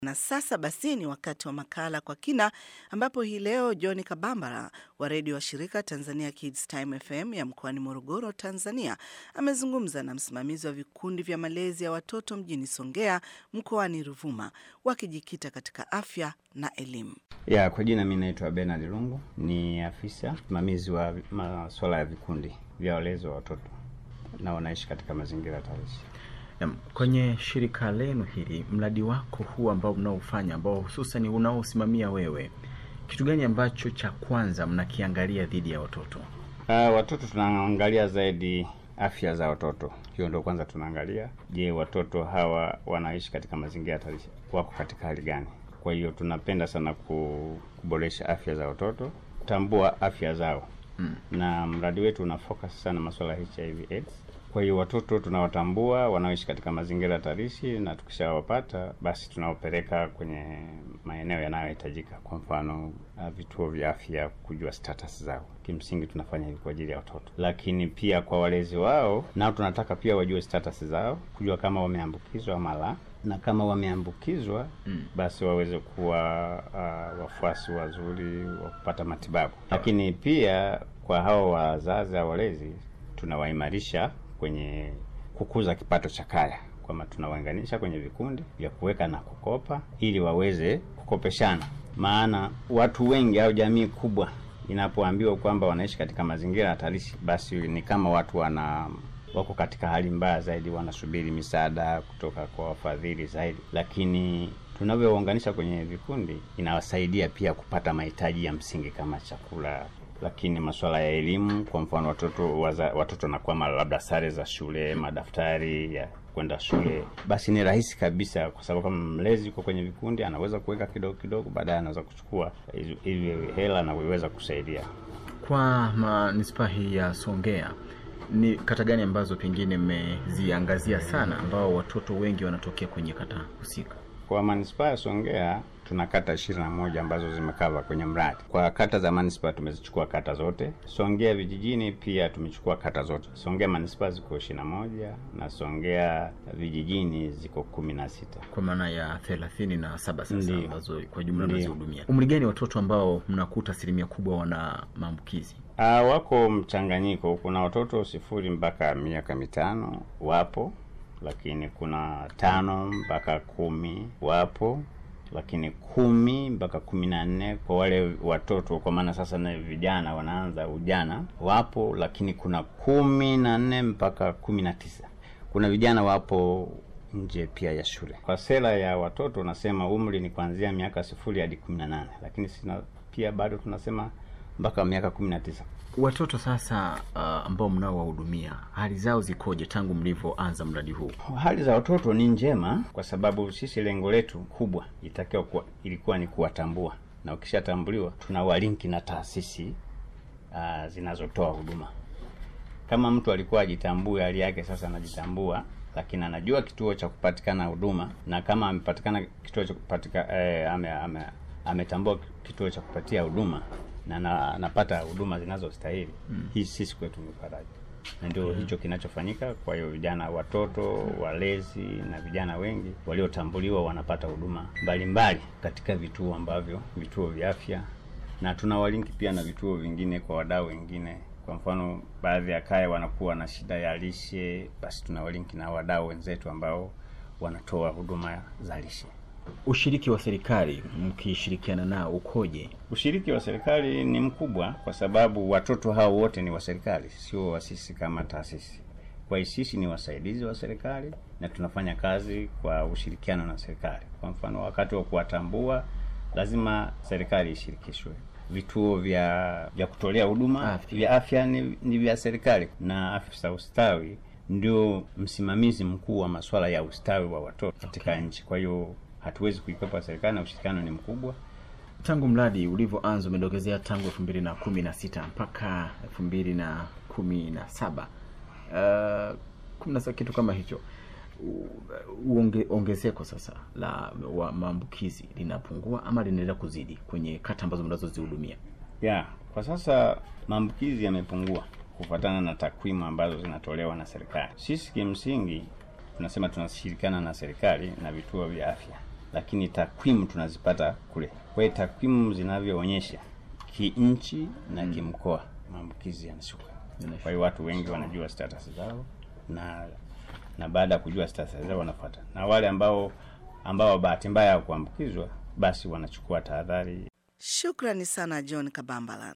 Na sasa basi ni wakati wa makala kwa kina, ambapo hii leo John Kabambara wa redio wa shirika Tanzania Kids Time FM ya mkoani Morogoro, Tanzania, amezungumza na msimamizi wa vikundi vya malezi ya watoto mjini Songea mkoani Ruvuma, wakijikita katika afya na elimu. Ya, kwa jina mi naitwa Bernard Lungu, ni afisa msimamizi wa masuala ya vikundi vya walezi wa watoto na wanaishi katika mazingira hatarishi. Naam, kwenye shirika lenu hili, mradi wako huu ambao mnaofanya ambao hususan unaosimamia wewe, kitu gani ambacho cha kwanza mnakiangalia dhidi ya watoto? Uh, watoto tunaangalia zaidi afya za watoto, hiyo ndio kwanza tunaangalia. Je, watoto hawa wanaishi katika mazingira hatarishi, wako katika hali gani? Kwa hiyo tunapenda sana kuboresha afya za watoto, tambua afya zao mm. na mradi wetu una focus sana masuala ya HIV AIDS kwa hiyo watoto tunawatambua wanaoishi katika mazingira hatarishi, na tukishawapata basi tunawapeleka kwenye maeneo yanayohitajika, kwa mfano vituo vya afya, kujua status zao. Kimsingi tunafanya hivi kwa ajili ya watoto, lakini pia kwa walezi wao nao tunataka pia wajue status zao, kujua kama wameambukizwa ama la, na kama wameambukizwa mm. basi waweze kuwa uh, wafuasi wazuri wa kupata matibabu. Lakini pia kwa hao wazazi au walezi tunawaimarisha kwenye kukuza kipato cha kaya, kwamba tunawaunganisha kwenye vikundi vya kuweka na kukopa ili waweze kukopeshana. Maana watu wengi au jamii kubwa inapoambiwa kwamba wanaishi katika mazingira hatarishi, basi ni kama watu wana wako katika hali mbaya zaidi, wanasubiri misaada kutoka kwa wafadhili zaidi. Lakini tunavyowaunganisha kwenye vikundi, inawasaidia pia kupata mahitaji ya msingi kama chakula lakini masuala ya elimu, kwa mfano watoto waza, watoto wanakwama labda sare za shule, madaftari ya kwenda shule, basi ni rahisi kabisa, kwa sababu kama mlezi yuko kwenye vikundi anaweza kuweka kidogo kidogo, baadaye anaweza kuchukua hivi hela na kuweza kusaidia. Kwa manispaa hii ya Songea, ni kata gani ambazo pengine mmeziangazia sana, ambao watoto wengi wanatokea kwenye kata husika? Kwa manispaa ya Songea tuna kata ishirini na moja ambazo zimekava kwenye mradi. Kwa kata za manispaa tumezichukua kata zote. Songea vijijini pia tumechukua kata zote. Songea manispaa ziko ishirini na moja na Songea vijijini ziko kumi na sita kwa maana ya thelathini na saba sasa Ndiyo. ambazo kwa jumla Ndiyo. mnazihudumia. Umri gani watoto ambao mnakuta asilimia kubwa wana maambukizi? Uh, wako mchanganyiko. Kuna watoto sifuri mpaka miaka mitano wapo, lakini kuna tano mpaka kumi wapo lakini kumi mpaka kumi na nne kwa wale watoto, kwa maana sasa na vijana wanaanza ujana wapo, lakini kuna kumi na nne mpaka kumi na tisa Kuna vijana wapo nje pia ya shule. Kwa sera ya watoto unasema umri ni kuanzia miaka sifuri hadi kumi na nane lakini sina, pia bado tunasema mpaka miaka kumi na tisa Watoto sasa uh, ambao mnaowahudumia hali zao zikoje tangu mlivyoanza mradi huu? Hali za watoto ni njema, kwa sababu sisi lengo letu kubwa itakiwa kuwa, ilikuwa ni kuwatambua, na ukishatambuliwa tunawalinki na taasisi uh, zinazotoa huduma. Kama mtu alikuwa ajitambue hali yake, sasa anajitambua, lakini anajua kituo cha kupatikana huduma, na kama amepatikana kituo cha kupatika eh, ame, ame, ametambua kituo cha kupatia huduma na anapata huduma zinazostahili mm. Hii sisi kwetu ni faraja na ndio mm. hicho kinachofanyika. Kwa hiyo vijana, watoto, walezi na vijana wengi waliotambuliwa wanapata huduma mbalimbali katika vituo ambavyo vituo vya afya, na tunawalinki pia na vituo vingine kwa wadau wengine. Kwa mfano, baadhi ya kaya wanakuwa na shida ya lishe, basi tunawalinki na wadau wenzetu ambao wanatoa huduma za lishe. Ushiriki wa serikali mkishirikiana nao ukoje? Ushiriki wa serikali ni mkubwa, kwa sababu watoto hao wote ni wa serikali, sio wa sisi kama taasisi. Kwa hiyo sisi ni wasaidizi wa serikali na tunafanya kazi kwa ushirikiano na serikali. Kwa mfano, wakati wa kuwatambua lazima serikali ishirikishwe. Vituo vya vya kutolea huduma vya afya ni, ni vya serikali na afisa ustawi ndio msimamizi mkuu wa masuala ya ustawi wa watoto katika Okay. nchi. Kwa hiyo hatuwezi kuikwepa serikali na ushirikiano ni mkubwa. Tangu mradi ulivyoanza umedokezea tangu elfu mbili na kumi na sita mpaka elfu mbili na kumi na saba uh, kumi na saba kitu kama hicho U- uonge, ongezeko sasa la wa maambukizi linapungua ama linaendelea kuzidi kwenye kata ambazo mnazozihudumia? Ya, kwa sasa maambukizi yamepungua kufuatana na takwimu ambazo zinatolewa na serikali. Sisi kimsingi tunasema tunashirikiana na serikali na vituo vya afya lakini takwimu tunazipata kule. Kwa hiyo takwimu zinavyoonyesha kinchi na kimkoa, maambukizi yanashuka. Kwa hiyo watu wengi wanajua status zao na na baada ya kujua status zao wanafuata, na wale ambao ambao bahati mbaya ya kuambukizwa basi wanachukua tahadhari. Shukrani sana John Kabambala.